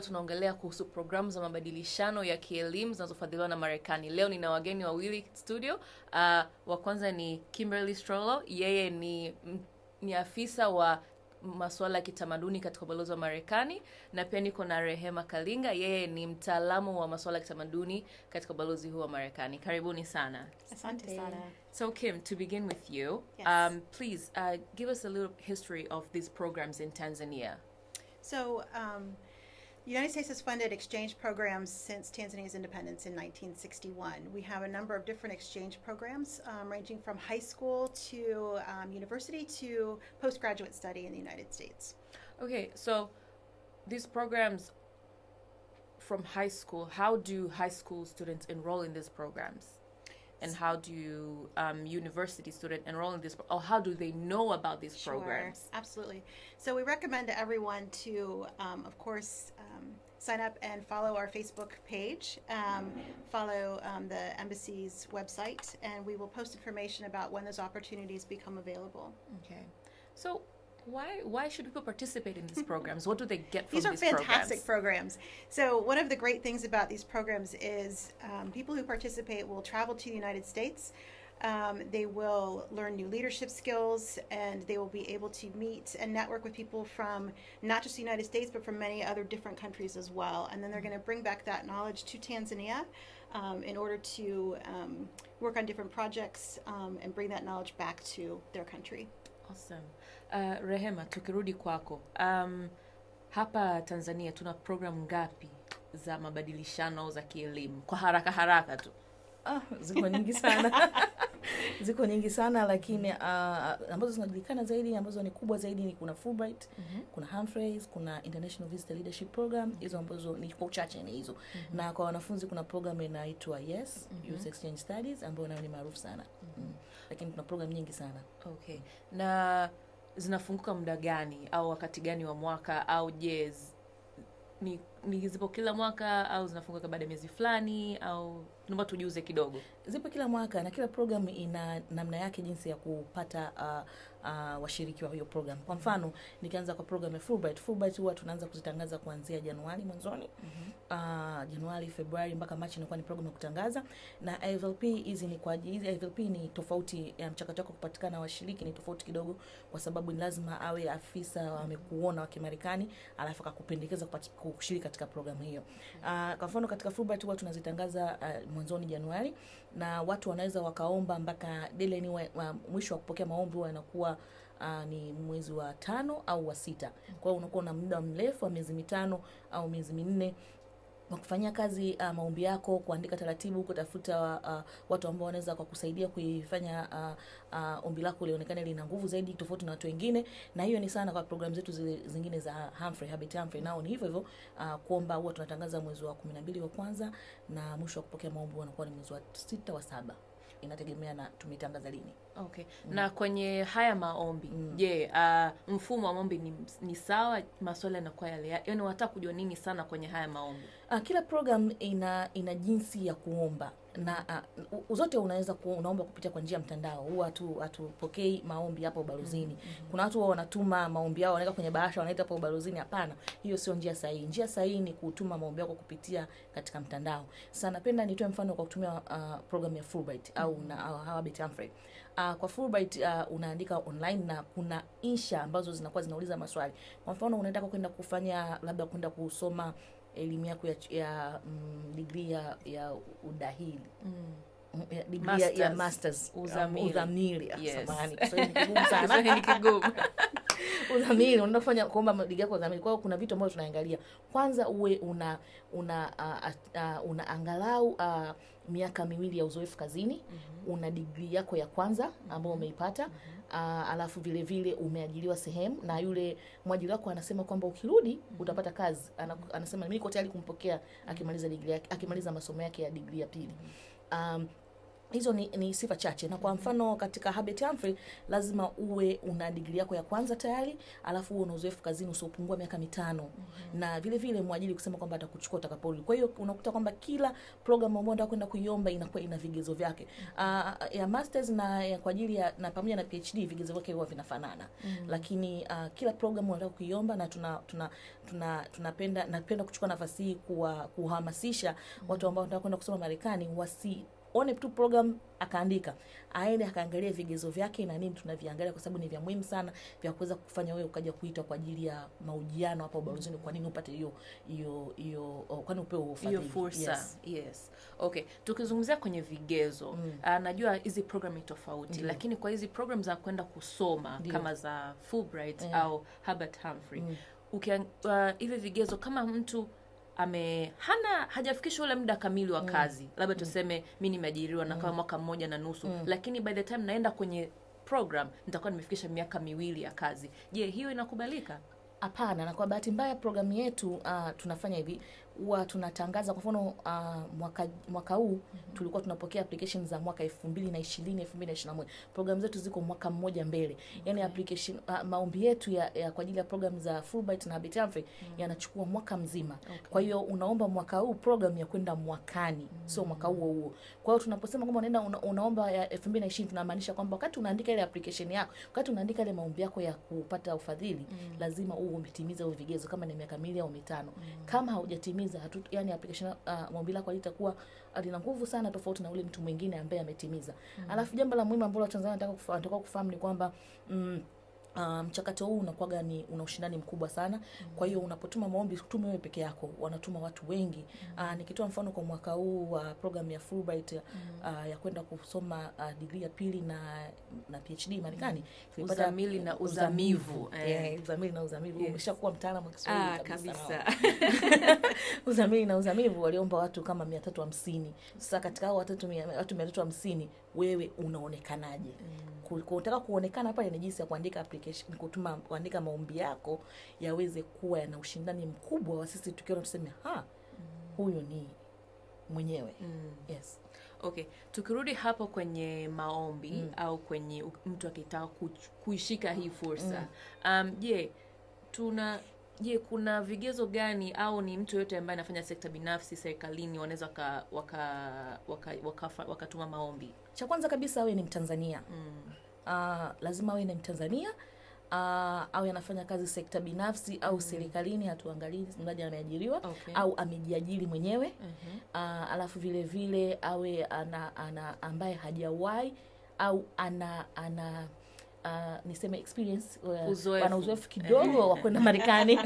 tunaongelea kuhusu programu za mabadilishano ya kielimu zinazofadhiliwa na Marekani. Leo nina wageni wawili studio. Uh, wa kwanza ni Kimberly Strollo, yeye ni, m- ni afisa wa masuala ya kitamaduni katika ubalozi wa Marekani, na pia niko na Rehema Kalinga, yeye ni mtaalamu wa masuala ya kitamaduni katika ubalozi huu wa Marekani. Karibuni sana. Asante sana. So Kim, to begin with you, Yes. um, please uh, give us a little history of these programs in Tanzania. So, um, the United States has funded exchange programs since Tanzania's independence in 1961. We have a number of different exchange programs, um, ranging from high school to um, university to postgraduate study in the United States. Okay, so these programs from high school, how do high school students enroll in these programs? And how do um, university students enroll in this, or how do they know about these programs? Absolutely. So we recommend to everyone to, um, of course, um, sign up and follow our Facebook page, um, follow um, the embassy's website, and we will post information about when those opportunities become available. Okay, so why why should people participate in these programs? What do they get from These are these fantastic programs? programs. So one of the great things about these programs is um, people who participate will travel to the United States. Um, they will learn new leadership skills, and they will be able to meet and network with people from not just the United States, but from many other different countries as well. And then they're going to bring back that knowledge to Tanzania um, in order to um, work on different projects um, and bring that knowledge back to their country. Awesome. Uh, Rehema, tukirudi kwako, um, hapa Tanzania tuna programu ngapi za mabadilishano za kielimu? Kwa haraka haraka tu. Ah, ziko nyingi sana ziko nyingi sana lakini uh, ambazo zinajulikana zaidi ambazo ni kubwa zaidi ni kuna Fulbright kuna Humphreys kuna International Visitor Leadership Program hizo ambazo ni kwa uchache ni hizo na kwa wanafunzi kuna program inaitwa Yes Youth Exchange Studies ambayo nayo ni maarufu sana mm. lakini kuna program nyingi sana Okay. Na zinafunguka muda gani au wakati gani wa mwaka au je, z- ni, ni zipo kila mwaka au zinafunguka baada ya miezi fulani au naomba tujuze kidogo. zipo kila mwaka na kila program ina namna yake jinsi ya kupata uh, uh, washiriki wa hiyo program kwa mfano nikianza kwa program ya Fulbright Fulbright huwa tunaanza kuzitangaza kuanzia Januari mwanzoni uh, Januari Februari mpaka Machi inakuwa ni program ya kutangaza na IVLP hizi ni kwa ajili hizi IVLP ni tofauti ya mchakato wako kupatikana washiriki ni tofauti kidogo kwa sababu ni lazima awe afisa amekuona wa Kimarekani alafu akakupendekeza kupati- kushiriki katika programu hiyo uh, kwa mfano katika Fulbright huwa tunazitangaza uh, mwanzoni Januari na watu wanaweza wakaomba mpaka deadline wa, wa mwisho wa kupokea maombi huwa inakuwa uh, ni mwezi wa tano au wa sita kwa hiyo unakuwa na muda mrefu wa miezi mitano au miezi minne wa kufanyia kazi uh, maombi yako kuandika taratibu kutafuta uh, watu ambao wanaweza kukusaidia kuifanya uh, uh, ombi lako lionekane lina nguvu zaidi tofauti na watu wengine na hiyo ni sana kwa programu zetu zile zingine za Humphrey Habit Humphrey nao ni hivyo hivyo uh, kuomba huwa tunatangaza mwezi wa kumi na mbili wa kwanza na mwisho wa kupokea maombi huwa unakuwa ni mwezi wa sita wa saba inategemea na tumetangaza lini Okay. Na kwenye haya maombi, Mm. je, uh, mfumo wa maombi ni, ni sawa? Maswali yanakuwa yale, ya- yaani wataka kujua nini sana kwenye haya maombi? Uh, kila program ina ina jinsi ya kuomba na uh, zote unaweza ku, unaomba kupitia kwa njia ya mtandao huwa hatu hatupokei maombi hapa ubalozini kuna watu huwa wanatuma maombi yao wanaweka kwenye bahasha wanaita hapa ubalozini hapana hiyo sio njia sahihi njia sahihi ni kutuma maombi yako kupitia katika mtandao sasa napenda nitoe mfano kwa kutumia uh, program ya Fulbright au na au Habit Humphrey Uh, kwa Fulbright uh, unaandika online na kuna insha ambazo zinakuwa zinauliza maswali. Kwa mfano unataka kwenda kufanya labda kwenda kusoma elimu yako ya, ya mm, degree ya, ya udahili Mm. Mm, ya degree ya, ya Masters. masters Uzamili. uh, uzamili Ah, Yes. samahani Kiswahili ni kigumu sana Kiswahili kigumu. udhamini unaenda kufanya kuomba digrii yako ya udhamini. Kwa hiyo kuna vitu ambavyo tunaangalia. Kwanza uwe una una uh, uh, una angalau uh, miaka miwili ya uzoefu kazini una digrii yako ya kwanza ambayo umeipata uh, alafu vile vile umeajiriwa sehemu na yule mwajiri wako anasema kwamba ukirudi utapata kazi Ana, anasema mimi niko tayari kumpokea akimaliza digrii yake akimaliza masomo yake ya digrii ya pili um, hizo ni, ni sifa chache na kwa mfano katika Herbert Humphrey lazima uwe una digrii yako ya kwanza tayari alafu uwe una uzoefu kazini usiopungua miaka mitano na vile vile mwajiri kusema kwamba atakuchukua utakaporudi kwa hiyo unakuta kwamba kila program ambayo unataka kwenda kuiomba inakuwa ina vigezo vyake uh, ya masters na ya kwa ajili ya na pamoja na PhD vigezo vyake huwa vinafanana lakini uh, kila program unataka kuiomba na tuna tuna tuna tunapenda napenda kuchukua nafasi hii kuwa kuhamasisha watu ambao wanataka kwenda kusoma Marekani wasi one tu program akaandika aende akaangalia vigezo vyake na nini tunaviangalia kwa sababu ni vya muhimu sana vya kuweza kufanya wewe ukaja kuitwa kwa ajili ya mahojiano hapa ubalozini kwa nini upate hiyo hiyo hiyo oh, kwani upewe hiyo ufadhili fursa yes. yes. okay tukizungumzia kwenye vigezo Mm. uh, najua hizi program ni tofauti Ndiyo. lakini kwa hizi program za kwenda kusoma Ndiyo. kama za Fulbright Eh. au Herbert Humphrey Mm. ukian- uh, hivi vigezo kama mtu ame hana hajafikisha ule muda kamili wa kazi labda tuseme mi nimeajiriwa nakaa mwaka mmoja na nusu lakini by the time naenda kwenye program nitakuwa nimefikisha miaka miwili ya kazi je hiyo inakubalika Hapana, na kwa bahati mbaya programu yetu uh, tunafanya hivi huwa tunatangaza kwa mfano uh, mwaka mwaka huu tulikuwa tunapokea application za mwaka 2020 2021 programu zetu ziko mwaka mmoja mbele yani application uh, maombi yetu ya, ya kwa ajili ya programu za Fulbright na Herbert Humphrey yanachukua mwaka mzima kwa hiyo unaomba mwaka huu program ya kwenda mwakani sio mwaka huo huo kwa hiyo tunaposema kwamba unaenda una, unaomba ya 2020 tunamaanisha kwamba wakati unaandika ile application yako wakati unaandika ile maombi yako ya kupata ufadhili lazima uwe umetimiza hivyo vigezo kama ni miaka miwili au mitano kama haujatimiza hatu, yani application uh, maombi lako halitakuwa lina nguvu sana tofauti na ule mtu mwingine ambaye ametimiza alafu jambo la muhimu ambalo Watanzania wanataka kufa- wanataka kufahamu ni kwamba mm, Uh, mchakato huu unakuwaga ni una ushindani mkubwa sana kwa hiyo unapotuma maombi tume wewe peke yako wanatuma watu wengi uh, nikitoa mfano kwa mwaka huu wa uh, program ya Fulbright uh, ya kwenda kusoma uh, digrii ya pili na na PhD Marekani tulipata Uzamili na uzamivu, eh. yeah, uzamili na uzamivu Yes. umeshakuwa mtaalamu wa Kiswahili ah, kabisa, kabisa uzamili na uzamivu waliomba watu kama mia tatu hamsini sasa katika hao watatu mia, watu mia tatu hamsini wewe unaonekanaje Ku- kutaka kuonekana pale ni jinsi ya kuandika application kutuma kuandika maombi yako yaweze kuwa yana ushindani mkubwa wa sisi tukiona tuseme ha huyu ni mwenyewe yes okay tukirudi hapo kwenye maombi Mm. au kwenye u- mtu akitaka kuch- kuishika hii fursa um, je tuna je kuna vigezo gani au ni mtu yoyote ambaye anafanya sekta binafsi serikalini wanaweza waka, waka, waka, waka, wakatuma maombi cha kwanza kabisa awe ni mtanzania mm. uh, lazima awe ni mtanzania uh, awe anafanya kazi sekta binafsi au serikalini hatuangalii mradi ameajiriwa Okay. au amejiajiri mwenyewe Mhm. uh, alafu vile vile awe ana, ana ambaye hajawahi au ana ana uh, niseme experience uh, Uzoefu. ana uzoefu kidogo wa kwenda Marekani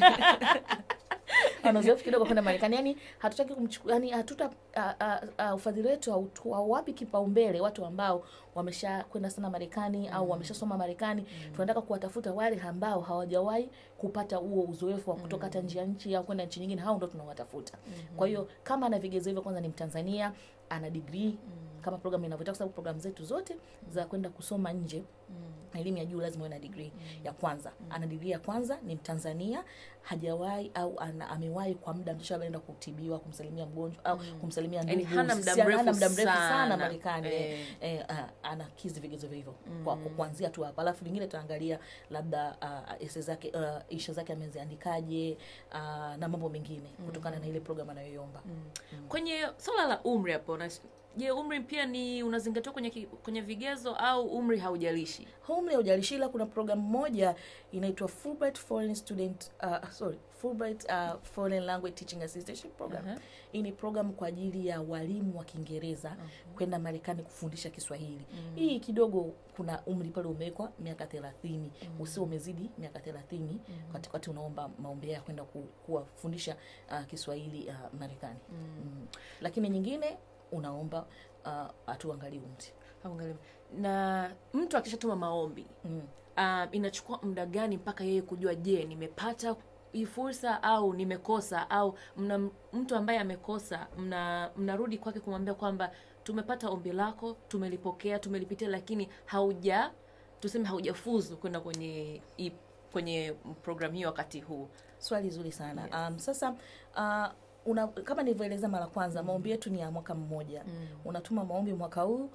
ana uzoefu kidogo wa kwenda Marekani yani hatutaki kumchukua yani hatuta uh, uh, uh, ufadhili wetu hautu- hauwapi kipaumbele watu ambao wamesha kwenda sana Marekani au wameshasoma Marekani tunataka kuwatafuta wale ambao hawajawahi kupata huo uzoefu wa kutoka hata nje ya nchi au kwenda nchi nyingine hao ndo tunawatafuta kwa hiyo kama ana vigezo hivyo kwanza ni Mtanzania ana degree kama programu inavyotaka kwa sababu programu zetu zote za kwenda kusoma nje elimu ya juu lazima uwe na degree ya kwanza ana degree ya kwanza ni mtanzania hajawahi au ana, amewahi kwa muda mchache labda anaenda kutibiwa kumsalimia mgonjwa au kumsalimia Yaani ndugu hana muda si- mrefu hana muda mrefu sana, sana. marekani Eh. eh, ah, anakizi vigezo hivyo kwa kwa kuanzia tu hapa alafu vingine tutaangalia labda uh, ese zake uh, isha zake ameziandikaje uh, na mambo mengine kutokana na ile program anayoiomba kwenye swala la umri hapo na- je umri pia ni unazingatiwa kwenye, ki- kwenye vigezo au umri haujalishi umri haujalishi ila kuna programu moja inaitwa Fulbright Foreign Student uh, sorry Fulbright uh, Foreign Language Teaching Assistance Program. Aha. Hii ni programu kwa ajili ya walimu wa Kiingereza kwenda Marekani kufundisha Kiswahili. Hii kidogo kuna umri pale umewekwa miaka 30, usio umezidi miaka 30 wakati wakati unaomba maombi ya kwenda ku, kuwafundisha uh, Kiswahili uh, Marekani. Mm. Lakini nyingine unaomba uh, hatuangalii umri. Haungali- na mtu akishatuma maombi Mm. um, inachukua muda gani mpaka yeye kujua je nimepata hii fursa au nimekosa au mna mtu ambaye amekosa mna mnarudi kwake kumwambia kwamba tumepata ombi lako tumelipokea tumelipitia lakini hauja tuseme haujafuzu kwenda kwenye hii- kwenye programu hiyo wakati huu Swali zuri sana. Yes. Um, sasa uh, una, kama nilivyoeleza mara kwanza maombi yetu ni ya mwaka mmoja. Unatuma maombi mwaka huu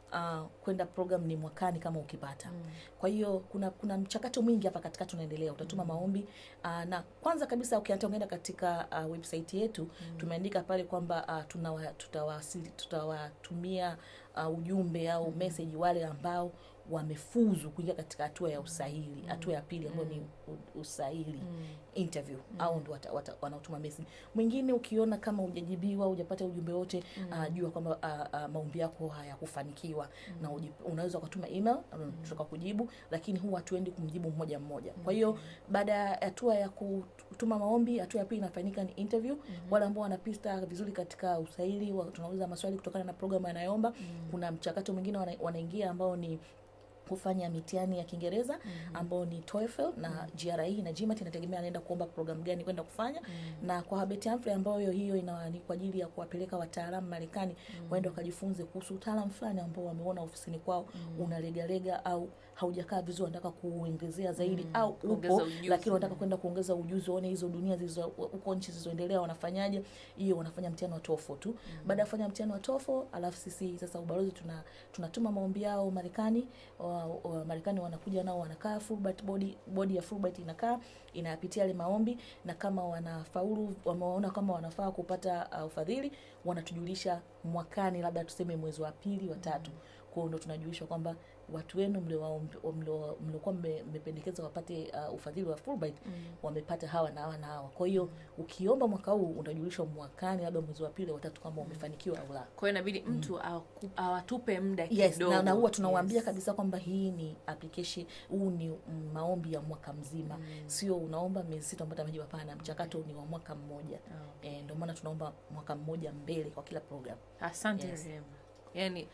uh, kwenda program ni mwakani kama ukipata kwa hiyo kuna kuna mchakato mwingi hapa katikati unaendelea utatuma maombi uh, na kwanza kabisa ukiata ungeenda katika uh, website yetu tumeandika pale kwamba uh, tunawa, tutawasili tutawatumia uh, ujumbe au message wale ambao wamefuzu kuingia katika hatua ya usahili hatua ya pili ambayo ni u- usahili interview au ndo wata- wata- wanaotuma message mwingine ukiona kama hujajibiwa hujapata ujumbe wote uh, jua kwamba uh, uh, maombi yako hayakufanikiwa na uji- unaweza ukatuma email um, tutaka kujibu lakini huwa hatuendi kumjibu mmoja mmoja kwa hiyo baada ya hatua ya kutuma maombi hatua ya pili inafanyika ni interview wale ambao wanapita vizuri katika usahili wa- tunauliza maswali kutokana na programu anayoomba kuna mchakato mwingine wana, wanaingia ambao ni kufanya mitihani ya Kiingereza ambao ni TOEFL na GRE na GMAT, inategemea anaenda kuomba programu gani kwenda kufanya. Na kwa Herbert Humphrey ambayo hiyo ina ni kwa ajili ya kuwapeleka wataalamu Marekani waende wakajifunze kuhusu utaalamu fulani ambao wameona ofisini kwao unalegalega au haujakaa vizuri, wanataka kuongezea zaidi au Kuongeza upo ujuzi. lakini wanataka kwenda kuongeza ujuzi, waone hizo dunia zilizo huko nchi zilizoendelea wanafanyaje. Hiyo wanafanya mtihani wa TOEFL tu. Baada ya kufanya mtihani wa TOEFL, alafu sisi sasa ubalozi tuna tunatuma maombi yao Marekani. Wa- wa- Marekani wanakuja nao wanakaa, Fulbright body body ya Fulbright inakaa inayapitia yale maombi, na kama wanafaulu, wameona kama wanafaa kupata uh, ufadhili, wanatujulisha mwakani, labda tuseme mwezi wa pili wa tatu kwa hiyo ndo tunajulishwa kwamba watu wenu mliowaomb- mlio- mliokuwa mme- mmependekeza wapate uh, ufadhili wa Fulbright wamepata hawa na hawa na hawa. Kwa hiyo ukiomba mwaka huu unajulishwa mwakani, labda mwezi wa pili watatu, kama umefanikiwa au la. kwa hiyo inabidi mtu awaku- awatupe muda Yes, kidogo na, na huwa tunawaambia Yes. kabisa kwamba hii ni application, huu ni mm, maombi ya mwaka mzima, sio unaomba miezi sita unapata majibu. Hapana, mchakato ni wa mwaka mmoja. Oh. Eh, ndio maana tunaomba mwaka mmoja mbele kwa kila program. asante Yes. Rehema. yani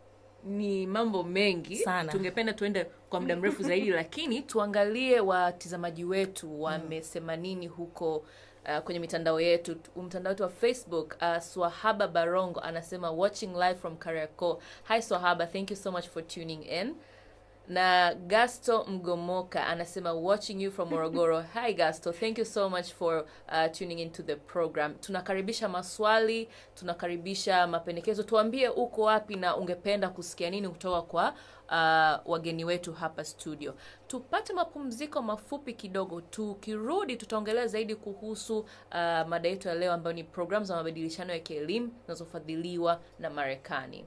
ni mambo mengi Sana. tungependa tuende kwa muda mrefu zaidi lakini tuangalie watizamaji wetu wamesema nini huko uh, kwenye mitandao yetu Tu- mtandao wetu wa facebook uh, swahaba barongo anasema watching live from kariakoo hi swahaba thank you so much for tuning in na gasto mgomoka anasema watching you from morogoro hi gasto thank you so much for uh, tuning into the program tunakaribisha maswali tunakaribisha mapendekezo tuambie uko wapi na ungependa kusikia nini kutoka kwa uh, wageni wetu hapa studio tupate mapumziko mafupi kidogo tukirudi tutaongelea zaidi kuhusu uh, mada yetu ya leo ambayo ni programu za mabadilishano ya kielimu zinazofadhiliwa na marekani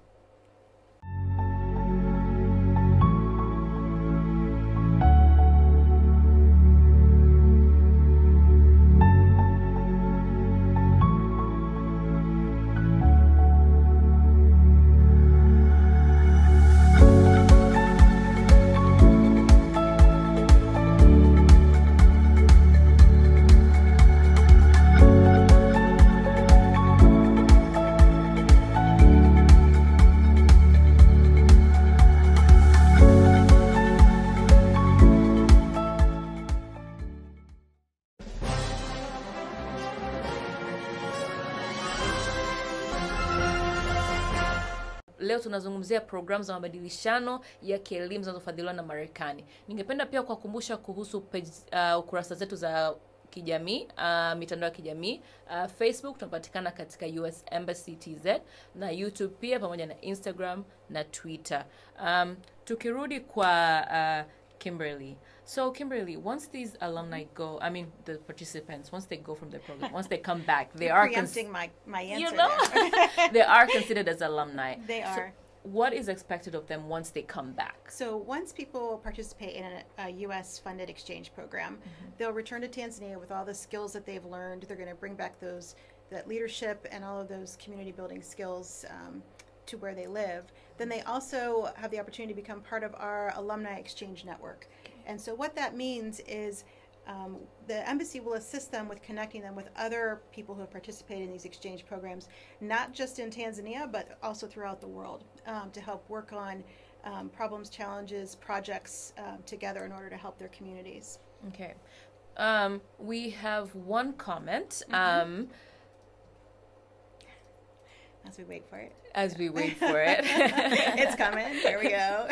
leo tunazungumzia programu za mabadilishano ya kielimu zinazofadhiliwa na marekani ningependa pia kuwakumbusha kuhusu page, uh, ukurasa zetu za kijamii uh, mitandao ya kijamii uh, facebook tunapatikana katika us embassy tz na youtube pia pamoja na instagram na twitter um, tukirudi kwa uh, kimberly so kimberly once these alumni go i mean the participants once they go from the program once they come back they are cons- preempting my, my answer you know there. they are considered as alumni They So are. what is expected of them once they come back So once people participate in a, a U.S. funded exchange program, they'll return to Tanzania with all the skills that they've learned. They're going to bring back those that leadership and all of those community building skills um, to where they live. Then they also have the opportunity to become part of our alumni exchange network. And so what that means is. Um, the embassy will assist them with connecting them with other people who have participated in these exchange programs, not just in Tanzania, but also throughout the world, um, to help work on um, problems, challenges, projects um, together in order to help their communities. Okay. Um, we have one comment um, As we wait for it, as we wait for it. it's coming. Here we go.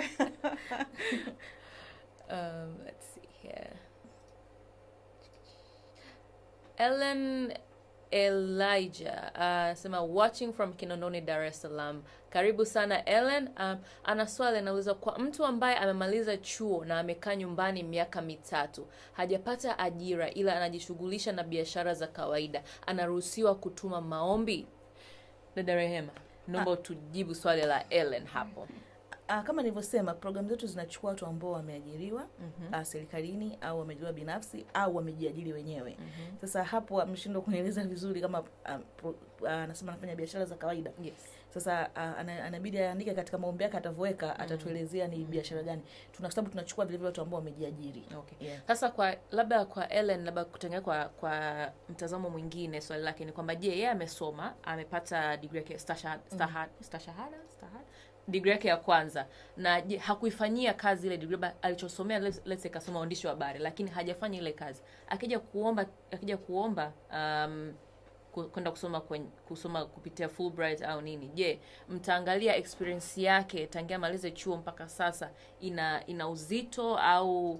um, let's see here. Ellen elijah anasema watching from kinondoni dar es salaam karibu sana ellen um, ana swali anauliza kwa mtu ambaye amemaliza chuo na amekaa nyumbani miaka mitatu hajapata ajira ila anajishughulisha na biashara za kawaida anaruhusiwa kutuma maombi dada rehema naomba tujibu swali la ellen hapo Ah, kama nilivyosema programu zetu zinachukua watu ambao wameajiriwa mm-hmm. serikalini au wameajiriwa binafsi au wamejiajiri wenyewe mm-hmm. sasa hapo ameshindwa kunieleza vizuri kama ah, pro- ah, anasema anafanya biashara za kawaida yes sasa ah, ana- anabidi aandike katika maombi yake atavyoweka atatuelezea ni biashara gani tuna sababu tunachukua vilevile watu ambao wamejiajiri okay Yeah. sasa kwa labda kwa ellen labda kutengea kwa kwa mtazamo mwingine swali lake ni kwamba je yeye amesoma amepata digri yake stashahada stashahada stashahada stashahada digri yake ya kwanza na je hakuifanyia kazi ile digri labda alichosomea let's, let's say kasoma uandishi wa habari lakini hajafanya ile kazi akija kuomba akija kuomba um, ku- kwenda kusoma kwenye, kusoma kupitia Fulbright au nini je mtaangalia experience yake tangia malize chuo mpaka sasa ina ina uzito au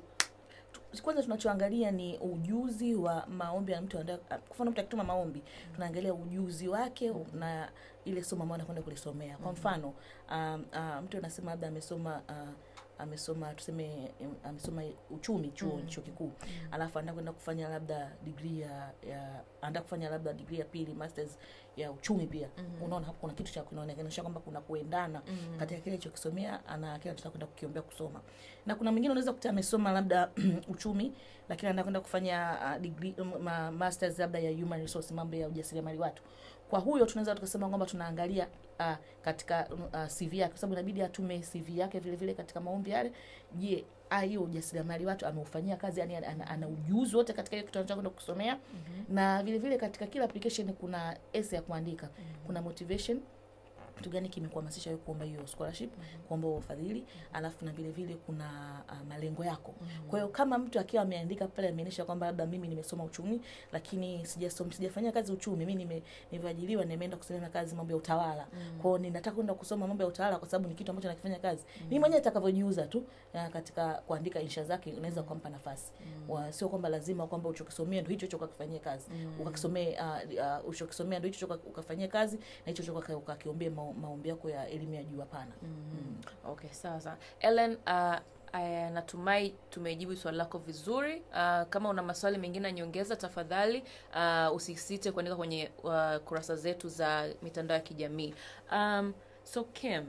kwanza tunachoangalia ni ujuzi wa maombi ya mtu anda- kwa mfano mtu akituma maombi tunaangalia ujuzi wake na ile somo ambayo anakwenda kulisomea kwa mfano um, uh, mtu anasema labda amesoma uh, amesoma tuseme em, amesoma uchumi chuo Mm. chuo kikuu alafu anaenda kwenda kufanya labda degree ya, ya anaenda kufanya labda degree ya pili masters ya uchumi pia Mhm. unaona hapo kuna kitu cha kunaonekanisha kwamba kuna kuendana Mm. katika kile alichokisomea ana kile anataka kwenda kukiombea kusoma na kuna mwingine unaweza kuta amesoma labda uchumi lakini anaenda kwenda kufanya uh, degree um, ma, masters labda ya human resource mambo ya ujasiriamali watu kwa huyo tunaweza tukasema kwamba tunaangalia uh, katika uh, CV yake kwa sababu inabidi atume CV yake vile vile katika maombi yale je ah, hiyo ujasiriamali watu ameufanyia kazi yani ana, ana, ana ujuzi wote katika hiyo kitu anachokwenda kusomea Mhm. na vile vile katika kila application kuna essay ya kuandika kuna motivation kitu gani kimekuhamasisha wewe kuomba hiyo scholarship kuomba huo ufadhili alafu na vile vile kuna uh, malengo yako kwa hiyo kama mtu akiwa ameandika pale ameonyesha kwamba labda mimi nimesoma uchumi lakini sijasoma sijafanyia kazi uchumi mimi nime nimeajiriwa nimeenda kusomea kazi mambo ya utawala kwa hiyo ninataka kwenda kusoma mambo ya utawala kwa sababu ni kitu ambacho nakifanya kazi mimi mwenyewe nitakavyojiuza tu ya, katika kuandika insha zake unaweza kumpa nafasi Wa- sio kwamba lazima kwamba uchokisomea ndio hicho hicho ukakifanyia kazi ukakisomee uh, uh, uchokisomea ndio hicho hicho ukafanyia kazi na hicho hicho uka- ukakiombea mao- maombi yako ya elimu ya juu hapana Mm. okay sawa sawa ellen uh, aya, natumai tumejibu swali lako vizuri uh, kama una maswali mengine ya nyongeza tafadhali uh, usisite kuandika kwenye uh, kurasa zetu za mitandao ya kijamii um, so kim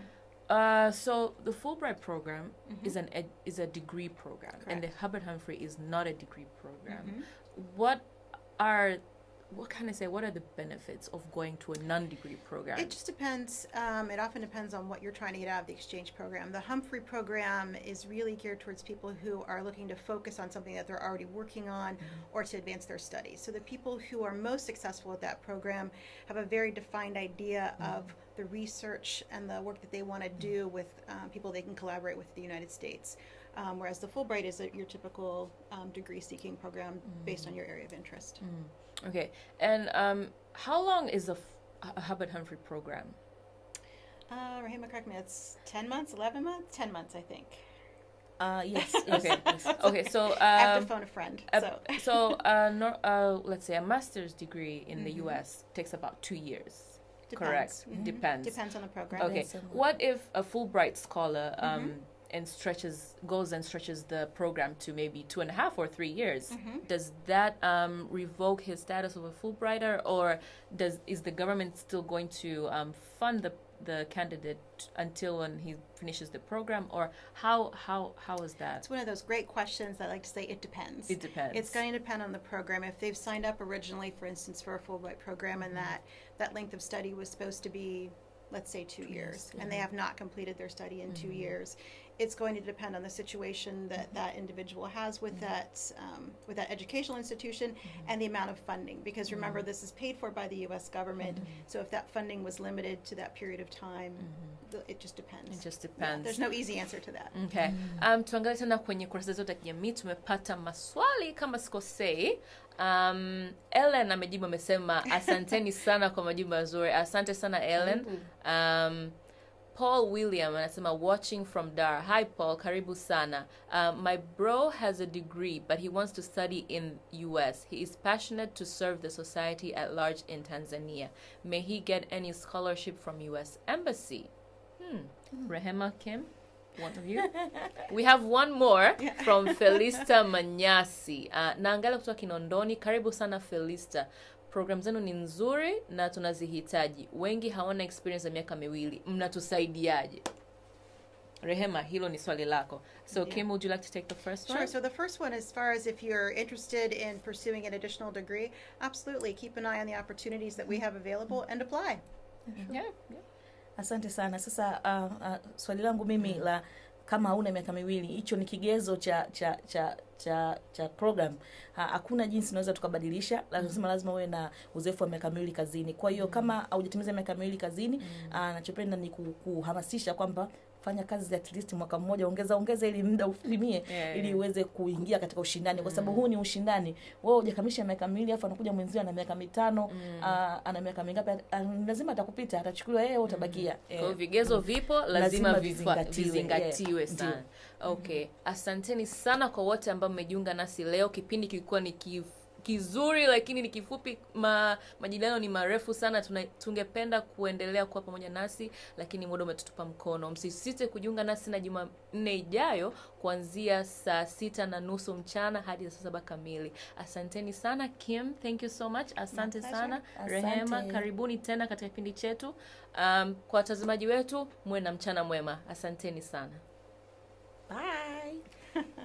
Uh, so the Fulbright program is an ed- is a degree program, and the Correct. Hubbard Humphrey is not a degree program. Mhm. What are what can I say? What are the benefits of going to a non-degree program? It just depends. Um, it often depends on what you're trying to get out of the exchange program. The Humphrey program is really geared towards people who are looking to focus on something that they're already working on or to advance their studies. So the people who are most successful at that program have a very defined idea of the research and the work that they want to do with um, people they can collaborate with in the United States. Um, whereas the Fulbright is a, your typical um, degree seeking program based on your area of interest. Okay, and um, how long is the F- a Hubbard Humphrey program? Uh, Rahima, correct me. It's 10 months, 11 months? 10 months, I think. uh, yes, yes, Okay, yes. okay. So I have to um, phone a friend. uh, so. so uh, no, uh, let's say a master's degree in the Mhm. U.S. takes about two years. Depends. Correct. Mhm. Depends. Depends on the program. Okay. Depends on What if a Fulbright scholar um, Mhm. and stretches goes and stretches the program to maybe two and a half or three years? Mhm. Does that um, revoke his status of a Fulbrighter, or does is the government still going to um, fund the the candidate until when he finishes the program, or how how how is that? It's one of those great questions that I like to say it depends. It depends. It's going to depend on the program. If they've signed up originally, for instance, for a Fulbright program, and that that length of study was supposed to be, let's say, two, Two years, years, and they yeah. have not completed their study in two Mhm. years, it's going to depend on the situation that that individual has with that um, with that educational institution and the amount of funding. Because remember, this is paid for by the U.S. government. So if that funding was limited to that period of time, th- it just depends. It just Yeah, depends. there's no easy answer to that. Okay. Um, tuangalie tena kwenye kurasa zetu za kijamii tumepata maswali kama sikosei. Um, Ellen amejibu amesema asanteni sana kwa majibu mazuri. Asante sana Ellen. Um, paul william anasema watching from dar hi paul karibu sana uh, my bro has a degree but he wants to study in us he is passionate to serve the society at large in tanzania may he get any scholarship from us embassy hmm. rehema kim one of you we have one more from felista manyasi uh, naangalia kutoka kinondoni karibu sana felista program zenu ni nzuri na tunazihitaji wengi hawana experience ya miaka miwili mnatusaidiaje rehema hilo ni swali lako so Yeah. kim would you like to take the first Sure. one So the first one, as far as if you're interested in pursuing an additional degree, absolutely keep an eye on the opportunities that we have available and apply. yeah, yeah. asante sana sasa uh, uh, swali langu mimi la kama hauna miaka miwili hicho ni kigezo cha cha cha cha cha program Ha- hakuna jinsi unaweza tukabadilisha lazima lazima uwe na uzoefu wa miaka miwili kazini kwa hiyo kama haujatimiza miaka miwili kazini ah, nachopenda ni ku- kuhamasisha kwamba fanya kazi at least mwaka mmoja ongeza ongeza ili muda ufilimie Yeah, ili yeah. uweze kuingia katika ushindani kwa sababu huu ni ushindani wewe hujakamilisha miaka miwili afu anakuja mwenzio ana miaka mitano ah, ana miaka mingapi ah, lazima atakupita atachukuliwa yeye wewe utabakia kwa hiyo Eh, vigezo vipo lazima, Lazima vifa- vizingatiwe, vizingatiwe yeah, sana okay asanteni sana kwa wote ambao mmejiunga nasi leo kipindi kilikuwa ni kif, kizuri lakini ni kifupi ma, majadiliano ni marefu sana Tuna, tungependa kuendelea kuwa pamoja nasi lakini muda umetutupa mkono msisite kujiunga nasi na jumanne ijayo kuanzia saa sita na nusu mchana hadi saa saba kamili asanteni sana kim thank you so much asante pleasure. sana Asante. rehema karibuni tena katika kipindi chetu um, kwa watazamaji wetu muwe na mchana mwema asanteni sana bye